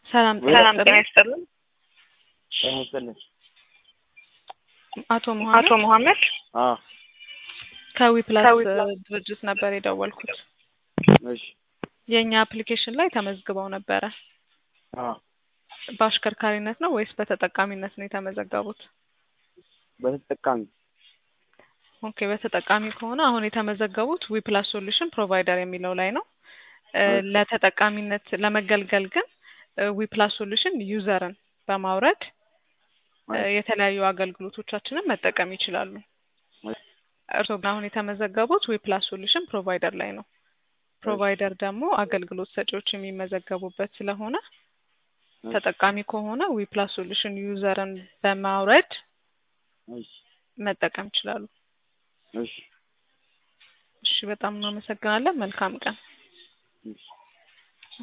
ሰላም ሰላም ጤና ጤና ይስጥልኝ። ይስጥልኝ። ጤና ይስጥልኝ። አቶ መሐመድ አቶ መሐመድ አዎ ከዊፕላስ ከዊፕላስ ድርጅት ነበር የደወልኩት። እሺ የእኛ አፕሊኬሽን ላይ ተመዝግበው ነበረ። አዎ በአሽከርካሪነት ነው ወይስ በተጠቃሚነት ነው የተመዘገቡት? በተጠቃሚ ኦኬ በተጠቃሚ ከሆነ አሁን የተመዘገቡት ዊፕላስ ሶሉሽን ፕሮቫይደር የሚለው ላይ ነው። እ ኦኬ። ለተጠቃሚነት ለመገልገል ግን ዊፕላስ ሶሉሽን ዩዘርን በማውረድ እ የተለያዩ አገልግሎቶቻችንን መጠቀም ይችላሉ። እርስዎ ግን አሁን የተመዘገቡት ዊፕላስ ሶሉሽን ፕሮቫይደር ላይ ነው። ፕሮቫይደር ደግሞ አገልግሎት ሰጪዎች የሚመዘገቡበት ስለሆነ ተጠቃሚ ከሆነ ዊፕላስ ሶሉሽን ዩዘርን በማውረድ እሺ መጠቀም ይችላሉ። እሺ እሺ በጣም እናመሰግናለን። መልካም ቀን። እሺ